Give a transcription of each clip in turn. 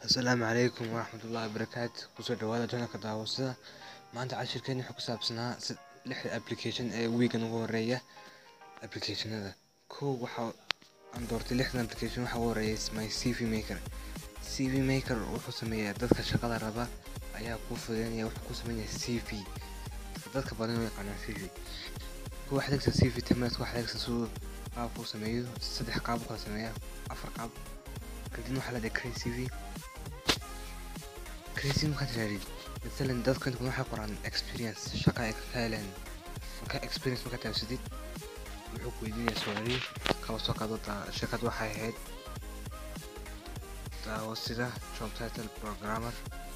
Asalaamu calaykum waraxmatullaahi wabarakaatu kusoo dhawaada channelka daawashada maanta cashirkeena wuxuu ku saabsanaa sid- lixda application ee weegan ugu horeeya applicationada kow waxa aan doortay lixdan application waxa ugu horeeya is my cv maker cv maker wuxuu sameeyaa dadka shaqada raba ayaa kuu fududeynaya wuxuu ku sameynaya cv dadka badan u yaqaanaan cv kuwa waxaad hegsa cv template waxaad hegsa siduu qaabkuu sameeyo saddex qaab u kala sameeya afar qaab kadibna waxaa la create cv crazy markaad tirahdid maalan dadka inta badan waxay qoraan experience shaqa ay ka heleen marka experience markaad taabsatid wuxuu ku weydiinaya su'aalihi kaba soo qaado daa shirkad waxay ahayd daawo sida job title programmer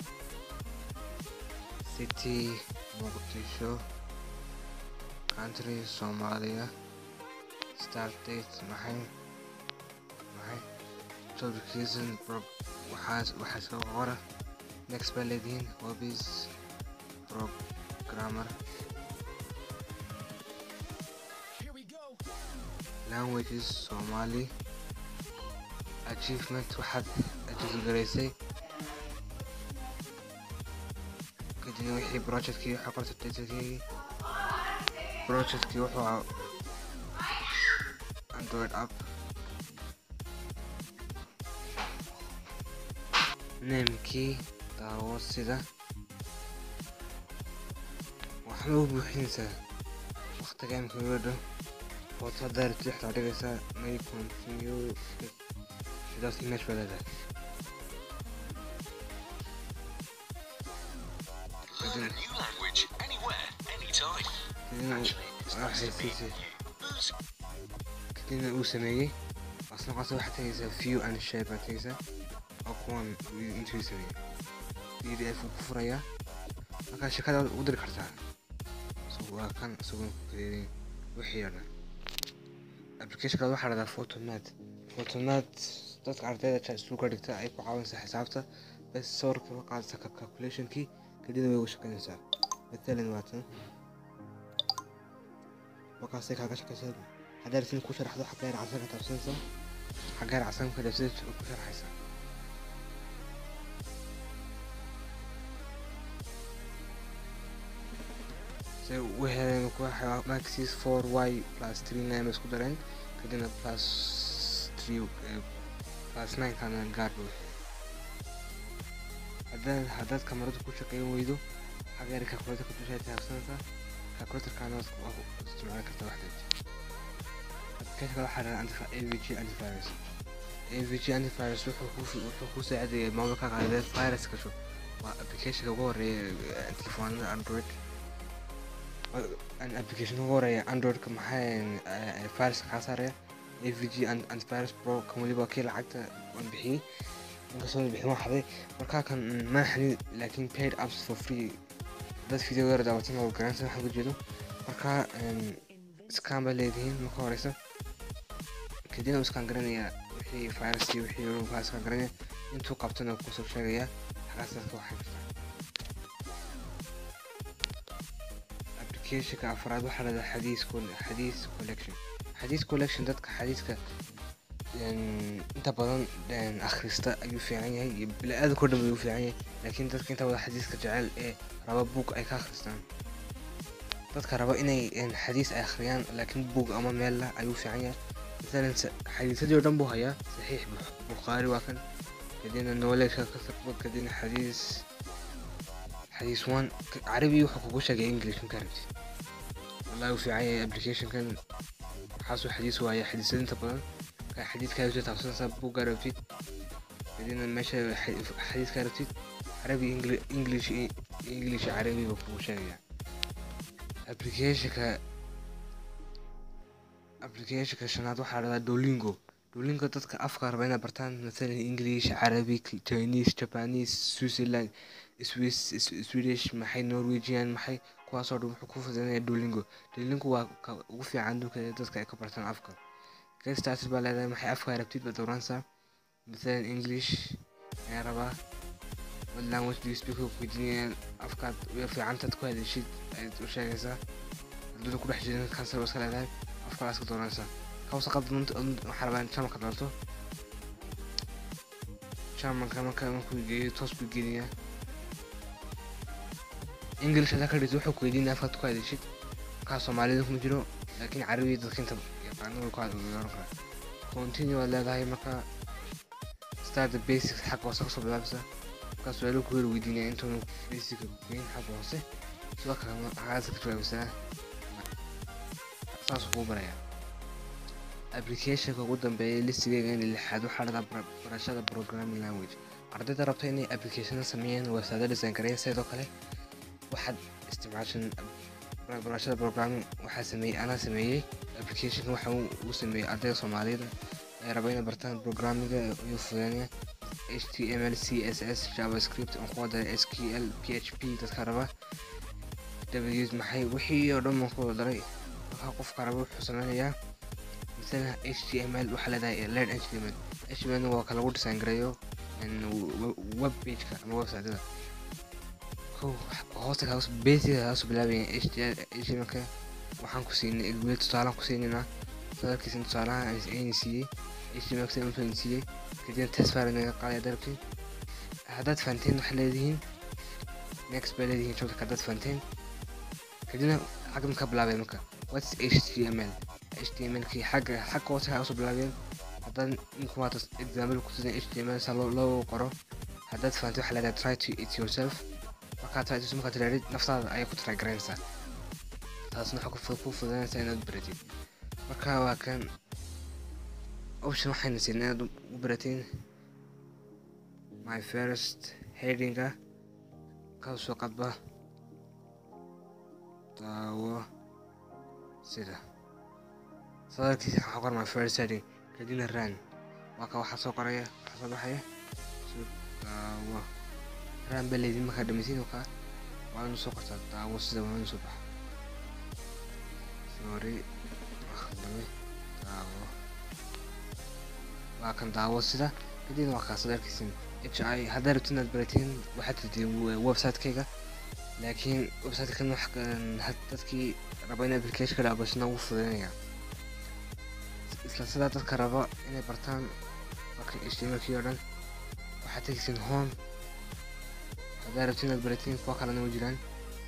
city muqdisho country soomaaliya start date maxay maxay job location waxaas waxaa soo qora next baa leedihiin hobbies programmer languages somali achievement waxaad ajiifgaraysay kadibna wixii projectkii waxaa qorta titlekii projectkii wuxuu ahaa android app namekii daawo sida waxna u buuxinaysaa waqtiga imika uga dhow foto haddaa rabtid waxaa dhigaysaa may continue sidaas image baa leedahay Learn a new language anywhere, anytime. kadibna waxay siisay kadibna uu sameeyey asna qasa waxaad tegaysaa view and share baad tegaysaa oo kuwan intuu sameeyey pdf uu ku furayaa markaa shakada ugu diri kartaa so waa kan isagoon ku kadeedayn wixii oo dhan applicationkaad waxaa dhahdaa photomat photomat dadka ardayda ja iskuulka dhigta ay ku caawinaysaa xisaabta bes sawirka ka qaadaysa ka calculationkii kadibna way uga shaqaynaysaa matalan waa tan markaasay kaaga shaqaysaa haddaad rabtid ku sharaxdo xagga yar casan ka taabsanaysaa xagga yar casan ka taabsanaysa ku sharaxaysaa se u heleen waxa maxis 4 y plus 3 9 isku dareen kadibna plus 3 eh, plus 9 kana gaar buu haddaad haddaad kamaradu ku shaqeyn weydo xagga yar calculator ka dushaa taabsanaysaa calculatorkaana waad ku isticmaali kartaa waxdeed applicationka waxaa dhahaa anti avg antivirus avg antivirus wuxuu ku wuxuu ku saacidaya maamulka qaadada virus gasho waa applicationka ugu horeeya eh, telefoonada android an application ugu horeeya androidka maxaa virus kaa saaraya avg an- antivirus pro kan weliba kii lacagta waan bixiyey inkastoo bixin waan xaday markaa kan ma xanin laakiin paid apps for free dad video yar daawatan oo garanaysa waxaan ku jeedo markaa scan baa leedihiin marka horeysa kadibna uu scan garanaya wixii virus iyo wixii kaa scan garanaya intuu qabtana kusoo sheegaya xagaas dadka waxay kartaa applicationka afraad waxaa lahahdaa xadiis col- xadiis collection xadiis collection dadka xadiiska een, inta badan een, akhrista ayuu fiican yahay iyo bili-aadamka o dhan ayuu fiican yahay laakiin dadka inta badan xadiiska jecel ee raba buug ay ka akhristaan dadka raba inay een, xadiis ay akhriyaan laakiin buug ama meel lah ayuu fiican yahay masalan sa- xadiisadii oo dhan buu hayaa saxiix Buk- bukhaari waa kan kadibna knowledge ka sarba kadibna xadiis xadiis one ka- carabi wuxuu kugu sheegay english markaa rabtid wallahi uu fiican yahay applicationkan waxaasuu xadiis waaya xadiisada inta badan ka xadiidkaa usoo taabsanaysaa buuggaa rabtid kadibna meesha xa- xadiiskaa rabtid carabi Engli- english i- english iyo carabi buu kugu sheegaya applicationka applicationka shanaad waxaa dhahdaa dolingo dolingo dadka afka raba inay bartaan masalan english carabic chinese japanese switzerland swiss S- swedish maxay norwegian maxay kuwaasoo dhan wuxuu ku fududeynaya dolingo dolingo waa ka ugu fiican adduunka ee dadka ay ka bartaan afka get started baa leedahay maxay afka rabtid baad dooranaysaa masalan english ayaa rabaa what language do you speak weydiinayaan afkaad uga fiicantaad ku hadashid ayaad u sheegaysaa hadduna ku dhex jirin kansar waa iska leedahay afkalaas ka dooranaysaa kawsa qaldan waxaa rabaa in channelka doorto germanka marka markuu geeyo toos buu geliyaa english hadaa ka dhigto wuxuu ku weydiinaya afkaad ku hadashid markaa soomaalida kuma jiro laakiin carabiga dadka inta yaqaano way ku hadlan karaa continue waad leedahay marka start the basics xagga hoose kasoo bilaabisa markaa su-aalo ku hor weydiinaya intuuna basica geyn xagga hoose sidoo kale xagaasa ka jawaabisaa saasuu kuu barayaa applicationka ugu dambeeya listigeega in lixaad waxaa dhada barashada programming language ardayda rabta inay applicationada sameeyaan website design gareyn sidoo kale waxaad isticmaashan barashada programming waxaa sameeyey anaa sameeyey applicationka waxa uu sameeyey ardayda soomaalida ee raba inay bartaan programminga iyo fudeynaya html css javascript aan kuwa daray sql php dadka raba dabadeed maxay wixii oo dhan baan ku wada daray markaa qofka raba wuxuu sameynayaa مثلا html waxaa leedahay learn html html waa ka lagu design gareeyo web pageka ama websiteda hoosta kaas basiga kaasoo bilaabaya htmlka waxaan ku siinay weli tusaalaan ku siinayna sadalkiisa tusaalaha ayna siiyey html sida intuu siiyey kadibna test file naga qaadaya dalabkii haddaad fahanteen waxay leedihiin next bay leedihiin joogta haddaad fahanteen kadibna xagga ka bilaabay marka whats html htmlkii xagga xagga hoose kaa usoo bilaabeen haddaad inkumaata example kutusan html saa loo qoro haddaad fahanto waxaa leedahay try to it yourself markaad try to markaad tiraadid naftaada ayay ku try garaynaysaa taasna waxaa ku fududanaysaa inaad baratid marka waa kan option waxayna siin inaad u baratiin my first headinga kaasoo qadba daawo sida sadalkiisa waxaa qor my first heading kadibna ran waa ka waxaa soo qoraya waxaa soo baxaya daawo ran baa leydin markaa dhamaysiin oo kaa waa inu soo qortaa daawo sida waa inu soo baxa sorry akhdame daawo waa kan daawo sida kadibna waa kaa sadalkiisin h i haddaa rabti inaad baratiin waxaad tidii website-kayga laakiin website-kan wax dadkii raba in application ka dhaabashana ugu fududanaya isla sidaa dadka raba inay bartaan markan htmlkii oo dhan waxaad tegeysin home haddaa rabti inaad baratiin kuwa kalena u jiraan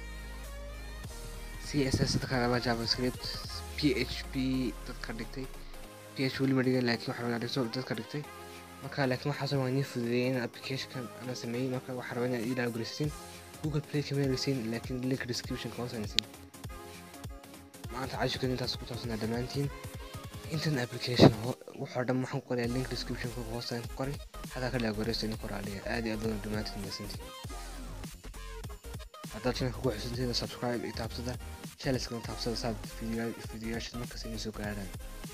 c s s dadka raba javascript p h p dadka dhigtay p h weli ma dhigan laakiin waxa rabaa dhigto dadka dhigtay marka laakiin waxaasoo waa nii fududeeyay in applicationkan ana sameeyey marka waxaa rabaa inaad ii dhaawgelisatiin google play kama heleysiin laakiin link descriptionka hoos aanaysiin maanta cashirkan intaas ku taabsanaa dhammaantiin intan application wuxoo dhan waxaan ku qorayaa link descriptionka hoostaan ku qoray hadaa ka dhaagoreysta in qoraaliya aad iyo aad badan dhammaantiin maasantiin haddaad channelka ku xusanteeda subscribe iyo taabsada channelskana taabsada saad fidiyoyaasha markas inay soo gaaraan